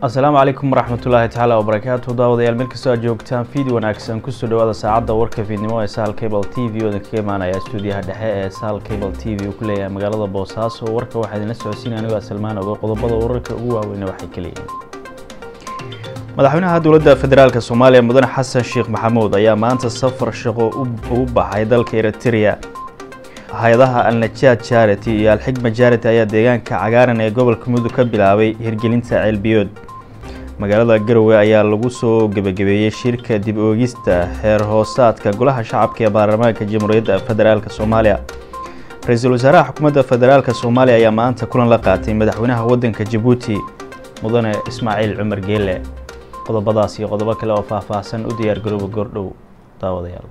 asalaamu calaykum waraxmatullaahi tacaala wabarakaatu daawadayaal meel kastoo aad joogtaan fiid wanaagsan kusoo dhawaada saacadda warka fiidnimo ee sahal cable t v oodan kaga imaanaya stuudiyaha dhexe ee sahal cable t v uu ku leeyahay magaalada boosaaso warka waxaa idinla socodsiinaya anigoo salmaan ogo qodobada wararka ugu waaweyna waxay ka leeyihiin madaxweynaha dowladda federaalk soomaaliya mudane xasan sheekh maxamuud ayaa maanta safar shaqo ugu baxay dalka eritrea hay-adaha alnajaad charity iyo alxigma charity ayaa deegaanka cagaaran ee gobolka mudug ka bilaabay hirgelinta ceelbiyood magaalada garowe ayaa lagu soo gebagabeeyey shirka dib oogista xeer hoosaadka golaha shacabka ee baarlamaanka jamhuuriyadda federaalk soomaaliya ra-iisul wasaaraha xukuumadda federaalk soomaaliya ayaa maanta kulan la qaatay madaxweynaha waddanka jabuuti mudane ismaaciil cumar geele qodobadaas iyo qodobo kale oo faahfaahsan u diyaar garooba goordhow daawadayaal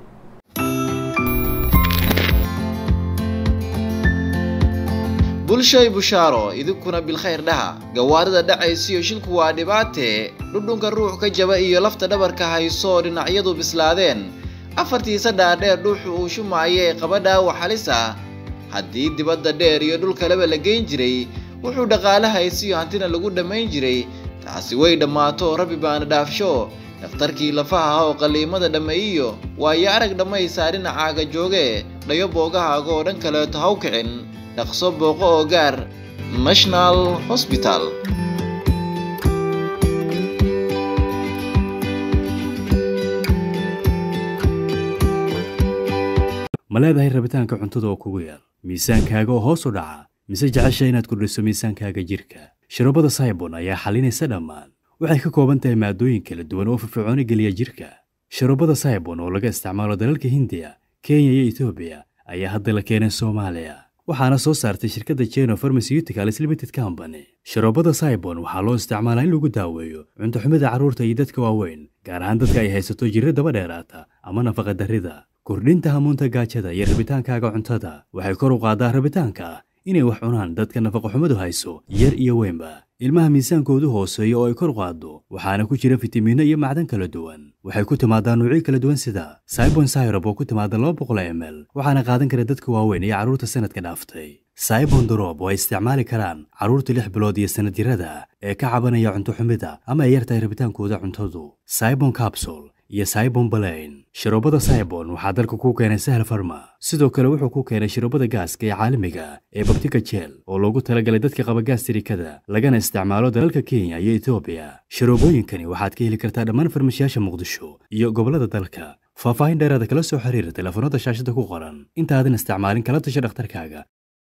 bulshay bushaaro idinkuna bilkhayr dhaha gawaarida dhacaysiyo shilku waa dhibaatee dhudhunka ruux ka jaba iyo lafta dhabarka hayso dhinacyadu bislaadeen afartiisa dhaadheer dhuuxu uu shumaayee qaba dhaawac halis ah haddii dibadda dheer iyo dhulkaleba la geyn jiray wuxuu dhaqaale haysiyo hantina lagu dhammayn jiray taasi way dhammaato rabbi baana dhaafsho dhakhtarkii lafaha ah oo qalliimada dhammeeyiyo waayo arag dhammaysaa dhinacaaga jooge dhayo boogahaaga oo dhan kaleeto haw kicin dhaqso booqo oo gaar national hosbital ma leedahay rabitaanka cuntada oo kugu yar miisaankaaga oo hoos u dhaca mise jecesha inaad kordhiso miisaankaaga jirka shirobada saybon ayaa xalinaysa dhammaan waxay ka kooban tahay maadooyin kala duwan oo firfircooni geliya jirka shirobada saybon oo laga isticmaalo dalalka hindiya kenya iyo etoobiya ayaa hadda la keenay soomaaliya waxaana soo saartay shirkadda jeno pharmaceuticals limited company sharoobada saibon waxaa loo isticmaalaa in lagu daaweeyo cuntoxumida carruurta iyo dadka waaweyn gaar ahaan dadka ay haysato jirro daba dheeraata ama nafaqa darrida kordhinta hamuunta gaajada iyo rabitaankaaga cuntada waxay kor u qaadaa rabitaanka ah inay wax cunaan dadka nafaqoxumadu hayso yar iyo weynba ilmaha miisaankoodu hooseeyo oo ay kor qaaddo waxaana ku jira fitamiinno iyo macdan kala duwan waxay ku timaadaa nuucyo kala duwan sida saibon syrob oo ku timaada laba boqol m l waxaana qaadan kara dadka waaweyn iyo carruurta sanadka dhaaftay saibon dorob oo ay isticmaali karaan carruurta lix bilood iyo sanad jirada ee ka cabanaya cunto xumida ama ay yartahay rabitaankooda cuntadu saibon capsule iyo saibon balayn shiroobada saibon waxaa dalka ku keenay sahal farma sidoo kale wuxuu ku keenay shiroobada gaaska ee caalamiga ee babtika jeel oo loogu talagalay dadka qaba gaastirikada lagana isticmaalo dalalka kenya iyo etoobiya shiroobooyinkani waxaad ka heli kartaa dhammaan farmashiyaasha muqdisho iyo gobollada dalka faahfaahin dheeraada kala soo xiriira telefoonada shaashada ku qoran intaadan isticmaalin kala tasha dhakhtarkaaga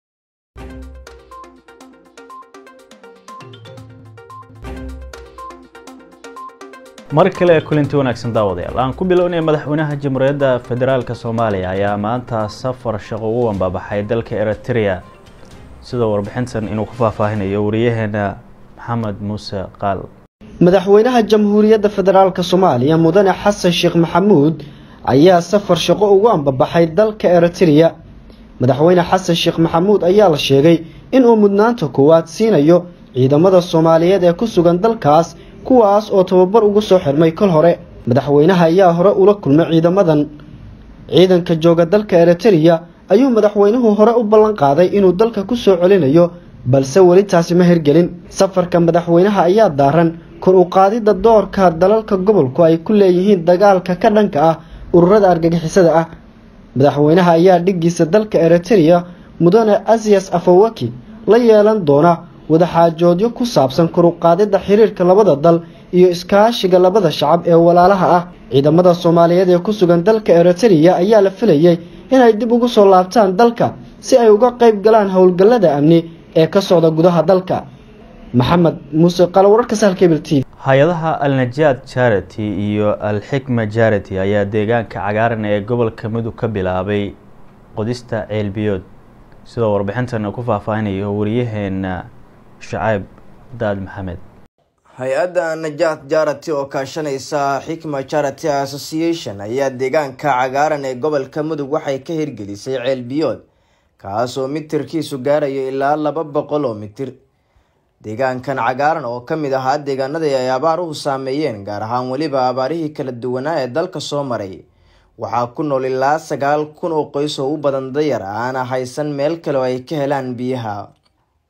mar kale kulanti wanaagsan daawadayaal aan ku bilownay madaxweynaha jamhuuriyadda federaalk soomaaliya ayaa maanta safar shaqo ugu wambabaxay dalka eritrea sidoo warbixintan inuu ku faahfaahinayo wariyaheena maxamed muuse qaal madaxweynaha jamhuuriyadda federaalk soomaaliya mudane xasan sheekh maxamuud ayaa safar shaqo ugu ambabaxay dalka eritrea madaxweyne xasan sheekh maxamuud ayaa la sheegay inuu mudnaanta koowaad siinayo ciidamada soomaaliyeed ee ku sugan dalkaas kuwaas oo tababar ugu soo xirmay kol hore madaxweynaha ayaa hore ula kulmay ciidamadan ciidanka jooga dalka eritrea ayuu madaxweynuhu hore u ballan qaaday inuu dalka ku soo celinayo balse weli taasi ma hirgelin safarka madaxweynaha ayaa daaran kor u qaadidda doorka dalalka gobolku ay ku leeyihiin dagaalka ka dhanka ah ururada argagixisada ah madaxweynaha ayaa dhiggiisa dalka eritrea mudane asiyas afawaki la yeelan doona wadaxaajoodyo ku saabsan kor u qaadidda xiriirka labada dal iyo iskaashiga labada shacab ee walaalaha ah ciidamada soomaaliyeed ee ku sugan dalka eritrea ayaa la filayay inay dib ugu soo laabtaan dalka si ay uga qayb galaan howlgallada amni ee ka socda gudaha dalka maxamed muuse qalo wararka sahalkebel t v hay-adaha alnajaad charity iyo alxikma charity ayaa deegaanka cagaaran ee gobolka mudug ka bilaabay qodista ceelbiyood sidoo warbixintan ku faahfaahinayo wariyaheena shacayb daad maxamed hay-adda najaat jarati oo kaashanaysa xikma charity association ayaa deegaanka cagaaran ee gobolka mudug waxay ka hirgelisay ceelbiyood kaasoo mitirkiisu gaarayo ilaa laba boqol oo mitir deegaankan cagaaran oo ka mid ahaa deegaanadii ay abaaruhu saameeyeen gaar ahaan weliba abaarihii kala duwanaa ee dalka soo maray waxaa ku nool ilaa sagaal kun oo qoys oo u badan dayar aana haysan meel kale oo ay ka helaan biyaha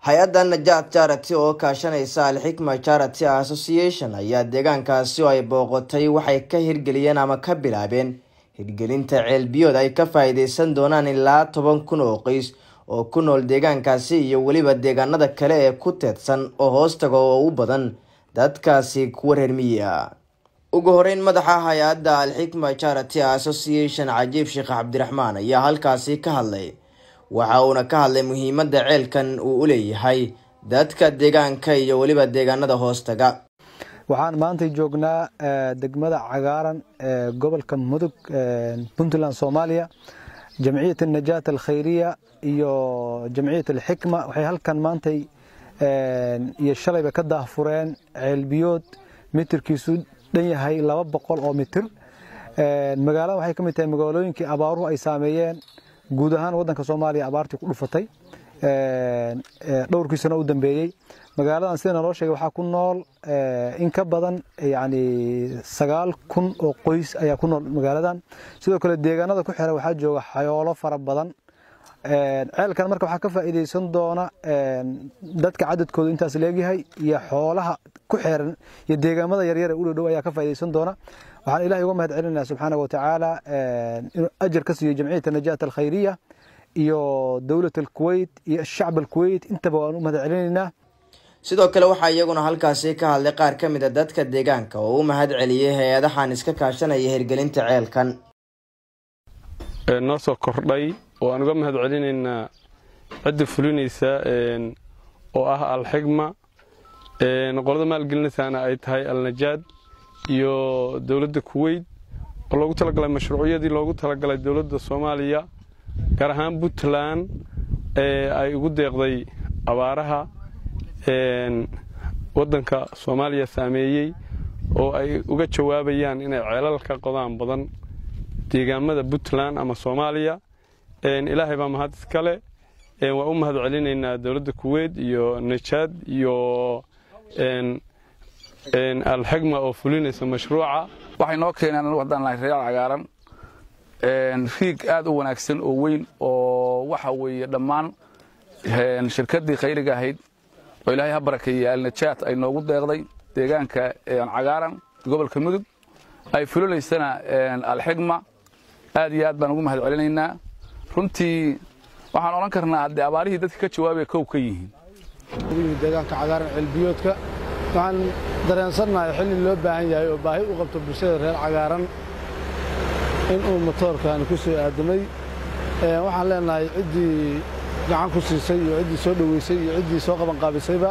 hay-adda najaad charity oo kaashanaysa alxikma charity association ayaa deegaankaasi oo ay booqotay waxay ka hirgeliyeen ama ka bilaabeen hirgelinta ceelbiyood ay ka faa-iideysan doonaan ilaa toban kun oo qoys oo ku nool deegaankaasi iyo weliba deegaanada kale ee ku teedsan oo hoostaga oo u badan dadkaasi kuwa reer miyi ah ugu horeyn madaxa hay-adda alxikma charity association cajiib sheekh cabdiraxmaan ayaa halkaasi ka hadlay waxa uuna ka hadlay muhiimadda ceelkan uu u leeyahay dadka deegaanka iyo weliba deegaanada hoostaga waxaan maanta joognaa degmada cagaaran ee gobolka mudug puntland soomaaliya jamciyat najaat alkhayriya iyo jamciyat alxikma waxay halkan maantay iyo shalayba ka daahfureen ceelbiyood mitirkiisu dhan yahay laba boqol oo mitir magaalada waxay ka mid tahay magaalooyinkii abaaruhu ay saameeyeen guud ahaan waddanka soomaaliya abaartii ku dhufatay dhowrkii sano u dambeeyey magaaladan sida naloo sheegay waxaa ku nool in ka badan yani sagaal kun oo qoys ayaa ku nool magaaladan sidoo kale deegaanada ku xira waxaa jooga xayoolo fara badan ceelkan marka waxaa ka faa'iideysan doona dadka cadadkooda intaas leegyahay iyo xoolaha ku xeeran iyo deegaamada yaryar ee u dhow ayaa ka faa'iideysan doona waxaan ilahay uga mahad celinaynaa subxaana wa tacaala inuu ajar ka siiyo jamciyata najaat alkhayriya iyo dowlat alkuweyt iyo shacb alkuweyt intaba waan u mahad celinaynaa sidoo kale waxaa iyaguna halkaasi ka hadlay qaar ka mid a dadka deegaanka oo u mahad celiyey hay-adahan iska kaashanaya hirgelinta ceelkan noo soo kordhay oo aan uga mahad celinaynaa cidda fulinaysa oo ah alxigma qolada maalgelinaysaana ay tahay alnajaad iyo dowladda kuweyt oo loogu talagalay mashruucyadii loogu talagalay dowladda soomaaliya gaar ahaan puntland ee ay ugu deeqday abaaraha waddanka soomaaliya saameeyey oo ay uga jawaabayaan inay ceelal ka qodaan badan deegaamada puntland ama soomaaliya ilaahay baa mahad iskale waa u mahad celinaynaa dowladda kuweyt iyo najaad iyo alxigma oo fulinaysa mashruuca waxay noo keeneen anu haddaan nahay reer cagaaran riig aad u wanaagsan oo weyn oo waxa weeye dhammaan shirkaddii khayriga ahayd oo ilaahay ha barakeeyey alnajaat ay noogu deeqday deegaanka cagaaran gobolka mudug ay fulinaysana alxigma aad iyo aad baan ugu mahad celinaynaa runtii waxaan odhan karnaa haddee abaarihii dadka ka jawaabaya kow ka yihiin deegaanka cagaaran ceelbiyoodka waxaan dareensannahay xilli loo baahan yahay oo baahi u qabto bulshada reer cagaaran inuu matoorkan ku soo aadamay waxaan leenahay ciddii gacan ku siisay iyo ciddii soo dhoweysay iyo ciddii soo qabanqaabisayba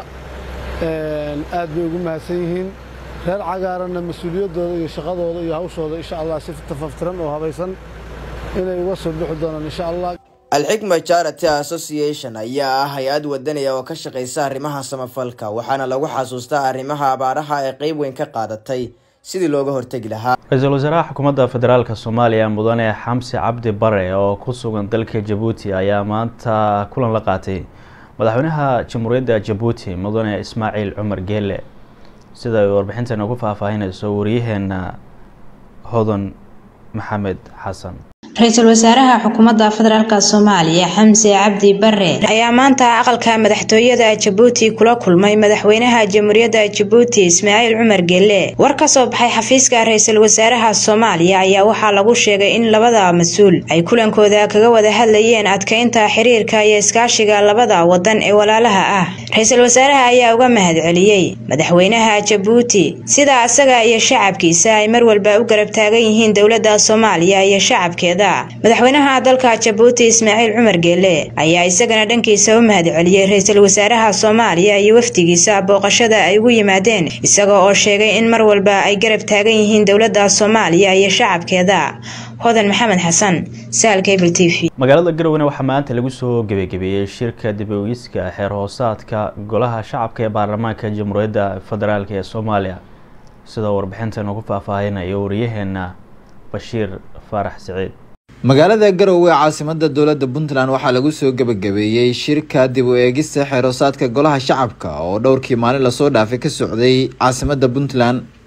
aad bay ugu mahadsan yihiin reer cagaaranna mas-uuliyaddooda iyo shaqadooda iyo hawshooda insha allah si tafaftiran oo habaysan inay uga soo bixi doonaan insha allah alxikma charity association ayaa ah hay-ad wadanaya oo ka shaqaysa arrimaha samafalka waxaana lagu xasuustaa arrimaha abaaraha ee qeyb weyn ka qaadatay sidii looga hortegi lahaa ra-iisul wasaaraha xukuumadda federaalk soomaaliya mudane xamsi cabdi bare oo ku sugan dalka jabuuti ayaa maanta kulan la qaatay madaxweynaha jamhuuriyadda jabuuti mudane ismaaciil cumar geele sida ay warbixintan ugu faahfaahinayso wariyaheena hodan maxamed xasan ra-iisul wasaaraha xukuumadda federaalk soomaaliya xamse cabdi bare ayaa maanta aqalka madaxtooyada jabuuti kula kulmay madaxweynaha jamhuuriyadda jabuuti ismaaciil cumar gelle war ka soo baxay xafiiska ra-iisul wasaaraha soomaaliya ayaa waxaa lagu sheegay in labada mas-uul ay kulankooda kaga wada hadlayeen adkeynta xiriirka iyo iskaashiga labada wadan ee walaalaha ah ra-iisul wasaaraha ayaa uga mahad celiyey madaxweynaha jabuuti sida asaga iyo shacabkiisa ay mar walba u garab taagan yihiin dowladda soomaaliya iyo shacabkeeda madaxweynaha dalka jabuuti ismaaciil cumar geele ayaa isagana dhankiisa u mahad celiyey ra-iisul wasaaraha soomaaliya iyo wafdigiisa booqashada ay ugu yimaadeen isaga oo sheegay in mar walba ay garab taagan yihiin dowladda soomaaliya iyo shacabkeeda hodan maxamed xasan saal cable t v magaalada garowana waxaa maanta lagu soo gebagabeeyey shirka dib-ogiska xeer hoosaadka golaha shacabka ee baarlamaanka jamhuuriyadda federaalk ee soomaaliya sidoo warbixintan ugu faahfaahinayo wariyaheena bashiir faarax siciid magaalada garowe ee caasimada dowladda puntland waxaa lagu soo gebagabeeyey shirka dib u eegista xeeroosaadka golaha shacabka oo dhowrkii maalin lasoo dhaafay ka socday caasimada puntland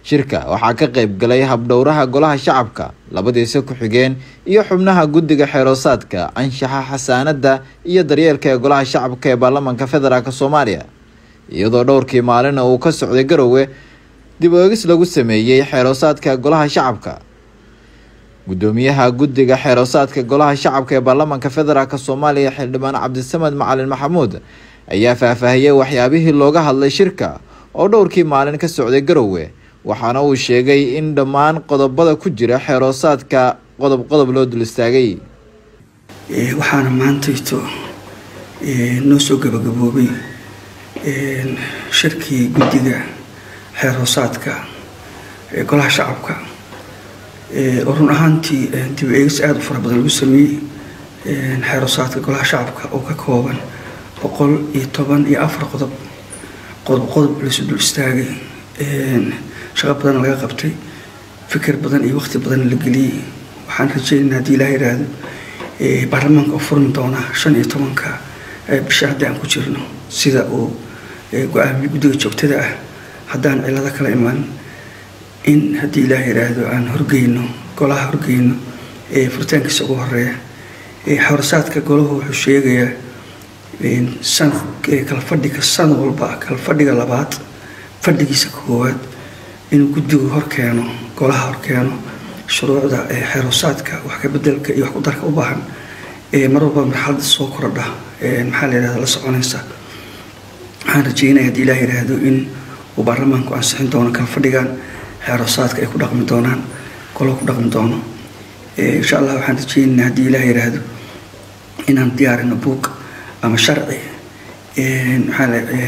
shirka waxaa ka qayb galay habdhowraha golaha shacabka labadiisa ku-xigeen iyo xubnaha guddiga xeeroosaadka anshaxa xasaanada iyo daryeelka ee golaha shacabka ee baarlamaanka federaalk soomaaliya iyadoo dhowrkii maalina uu ka socday garowe dib oegis lagu sameeyey xeeroosaadka golaha shacabka gudoomiyaha guddiga xeeroosaadka golaha shacabka ee baarlamaanka federaalk soomaaliya xildhibaan cabdisamed macalin maxamuud ayaa faahfaahiyey waxyaabihii looga hadlay shirka oo dhowrkii maalin ka socday garowe waxaana uu sheegay in dhammaan qodobada ku jira xeeroosaadka qodob qodob loo dul istaagay waxaana maantayto noo soo gabagaboobay shirkii guddiga xeeroosaadka ee golaha shacabka oo run ahaantii dib eegis aada u fara badan lagu sameeyey xeeroosaadka golaha shacabka oo ka kooban boqol iyo toban iyo afar qodob qodob qodob laysu dul istaagay shaqo badan laga qabtay fikir badan iyo waqti badan la geliyey waxaan rajeynaynaa haddii ilaah yidhaahdo baarlamaanka oo furmi doona shan iyo tobanka bisha haddii aan ku jirno sida uu go-aamiye guddiga joogtada ah haddaan cilado kala imaan in haddii ilaah yidhaahdo aan horgeyno golaha horgeyno furitaankiisa ugu horeeya xorosaadka golahu wuxuu sheegayaa kala fadhiga sanad walba kala fadhiga labaad fadhigiisa koowaad inuu guddigu horkeeno golaha horkeeno shuruucda xeeroosaadka wax ka bedelka iyo wax ku darka u baahan mar walba marxalada soo korodha maxaa la yidhahda la soconaysa waxaan rajeynaya haddii ilaah yidhaahdo in uu baarlamaanku ansixin doono kala fadhigan xeeroosaadka ay ku dhaqmi doonaan golo ku dhaqmi doono insha allah waxaan rajeynaynaa haddii ilaah yidhaahdo inaan diyaarino buug ama sharci maxaa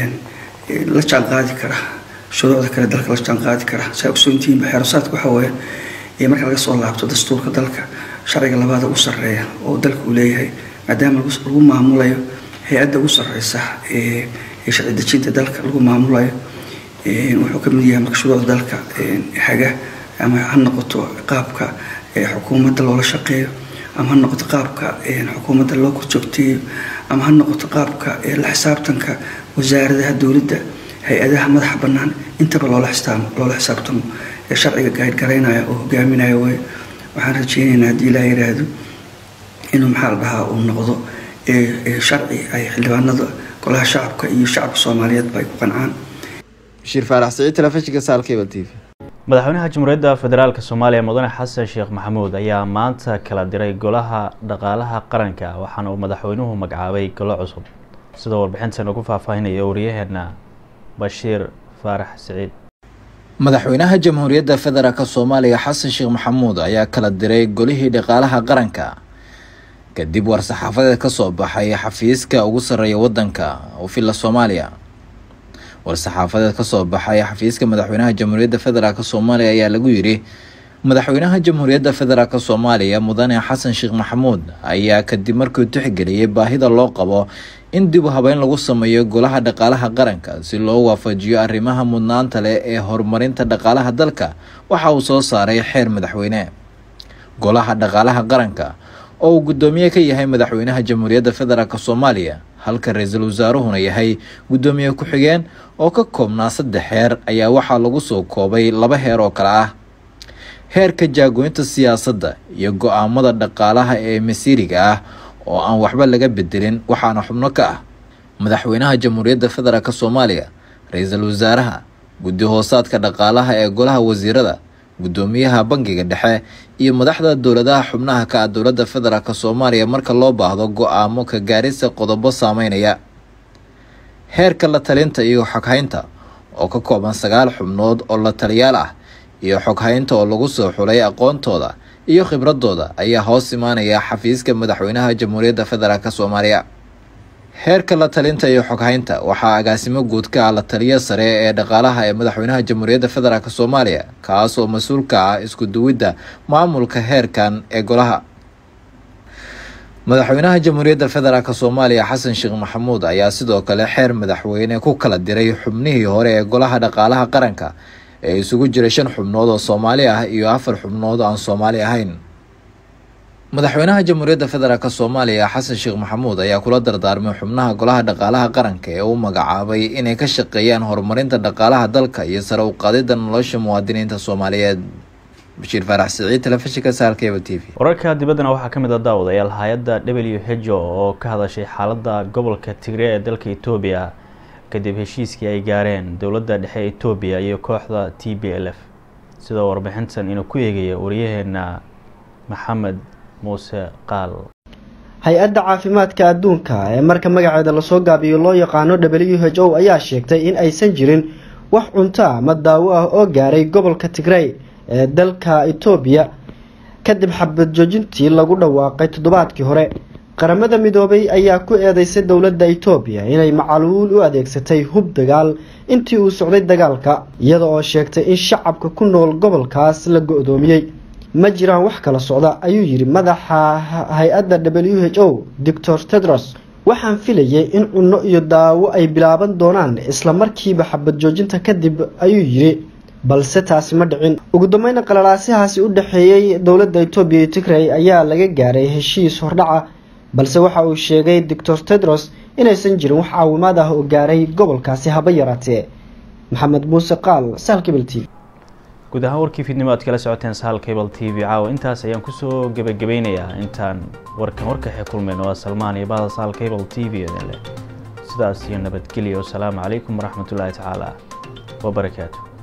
la jaan qaadi kara shuruucda kale dalka la jaan qaadi kara saa ogsoontihiinba xeerosaadka waxaa waaye marka laga soo laabto dastuurka dalka sharciga labaada ugu sarreeya oo dalka uu leeyahay maadaama lagu maamulayo hay-adda ugu sarreysa ee sharci dejinta dalka lagu maamulayo wuxuu ka mid yahay marka shuruucda dalka haga ama ha noqoto qaabka xukuumadda loola shaqeeyo ama ha noqoto qaabka xukuumadda loo korjoogteeyo ama ha noqoto qaabka la xisaabtanka wasaaradaha dowladda hay-adaha madaxa bannaan intaba loola xisaamo loola xisaabtamo ee sharciga gaadgaraynaya oo hogaaminaya way waxaan rajeynaynaa haddii ilaa yidhaahdo inuu maxaa la dhahaa uu noqdo sharci ay xildhibaanada golaha shacabka iyo shacabka soomaaliyeedba ay ku qancaan bashiir faarax siciid telefishinka saalkebal t v madaxweynaha jamhuuriyadda federaalk soomaaliya mudane xasan sheekh maxamuud ayaa maanta kala diray golaha dhaqaalaha qaranka waxaana uu madaxweynuhu magacaabay golo cusub sidoo warbixintan ugu faahfaahinaya wariyaheena bashiir faarax siciid madaxweynaha jamhuuriyadda federaalk soomaaliya xasan sheekh maxamuud ayaa kala diray golihii dhaqaalaha qaranka kadib war-saxaafadeed kasoo baxay xafiiska ugu sarreeya wadanka ufilla soomaaliya war-saxaafadeed kasoo baxay xafiiska madaxweynaha jamhuuriyadda federaalk soomaaliya ayaa lagu yidhi madaxweynaha jamhuuriyadda federaalk soomaaliya mudane xasan sheekh maxamuud ayaa kadib markii tixgeliyay baahida loo qabo in dib u habeyn lagu sameeyo golaha dhaqaalaha qaranka si loo waafajiyo arrimaha mudnaanta leh ee horumarinta dhaqaalaha dalka waxa uu soo saaray xeer madaxweyne golaha dhaqaalaha qaranka oo uu guddoomiye ka yahay madaxweynaha jamhuuriyadda federaalk soomaaliya halka ra-iisul wasaaruhuna yahay guddoomiye ku-xigeen oo ka koobnaa saddex heer ayaa waxaa lagu soo koobay laba heer oo kale ah heerka jaagoynta siyaasadda iyo go-aamada dhaqaalaha ee masiiriga ah oo aan waxba laga bedelin waxaana xubno ka ah madaxweynaha jamhuuriyadda federaalk soomaaliya ra-iisul wasaaraha guddi hoosaadka dhaqaalaha ee golaha wasiirada guddoomiyaha bangiga dhexe iyo madaxda dowladaha xubnaha ka ah dowladda federaalk soomaaliya marka loo baahdo go-aamo ka gaarisa qodobo saameynaya heerka la talinta iyo xoghaynta oo ka kooban sagaal xubnood oo la taliyaal ah iyo xoghaynta oo lagu soo xulay aqoontooda iyo khibradooda ayaa hoos imaanaya xafiiska madaxweynaha jamhuuriyadda federaalk soomaaliya heerka la talinta iyo xoghaynta waxaa agaasimo guud ka ah la taliyo sare ee dhaqaalaha ee madaxweynaha jamhuuriyadda federaalk soomaaliya kaas oo mas-uul ka ah isku duwidda maamulka heerkan ee golaha madaxweynaha jamhuuriyadda federaalk soomaaliya xasan sheekh maxamuud ayaa sidoo kale xeer madaxweyne ku kala diray xubnihii hore ee golaha dhaqaalaha qaranka ee isugu jiray shan xubnood oo soomaali ah iyo afar xubnood oo aan soomaali ahayn madaxweynaha jamhuuriyadda federaalk soomaaliya xasan sheekh maxamuud ayaa kula dardaarmay xubnaha golaha dhaqaalaha qaranka ee uu magacaabay inay ka shaqeeyaan horumarinta dhaqaalaha dalka iyo sare u qaadida nolosha muwaadiniinta soomaaliyeed bashiir faarax siciid telefishinka saalkeba t v wararka dibaddana waxaa ka mid a daawadayaal hay-adda w h o oo ka hadashay xaaladda gobolka tigre ee dalka etoobiya kadib heshiiskii ay gaareen dowladda dhexe etoobiya iyo kooxda t b l f sidoo warbixintan inuu ku eegaya wariyaheena maxamed muuse qaal hay-adda caafimaadka adduunka ee marka magaceeda lasoo gaabiyo loo yaqaano w h o ayaa sheegtay in aysan jirin wax cunto ama daawo ah oo gaaray gobolka tigrey ee dalka etoobiya kadib xabad joojintii lagu dhawaaqay toddobaadkii hore qaramada midoobay ayaa ku eedeysay dowladda etoobiya inay macaluul u adeegsatay hub dagaal intii uu socday dagaalka iyada oo sheegtay in shacabka ku nool gobolkaas la go-doomiyey ma jiraan wax kala socda ayuu yidhi madaxa hay-adda w h o doctor tedros waxaan filayay in cunno iyo daawo ay bilaaban doonaan isla markiiba xabad joojinta kadib ayuu yidhi balse taasi ma dhicin ugu dambeyna qalalaasihaasi u dhexeeyey dowladda etoobiya iyo tigrey ayaa laga gaaray heshiis hordhaca balse waxa uu sheegay doctor tedros inaysan jirin wax caawimaad ah oo gaaray gobolkaasi haba yaraatee maxamed muuse qaal saalkibel t v guud ahaan warkii fiidnimo aad kala socoteen sahal cable t v caawa intaas ayaan kusoo gebagabeynayaa intaan warkan warkaxi kulmayno waa salmaan iyo bahda sahal cable t v idin leh sidaas iyo nabadgelya wasalaamu calaykum waraxmatullaahi tacaala wabarakaatu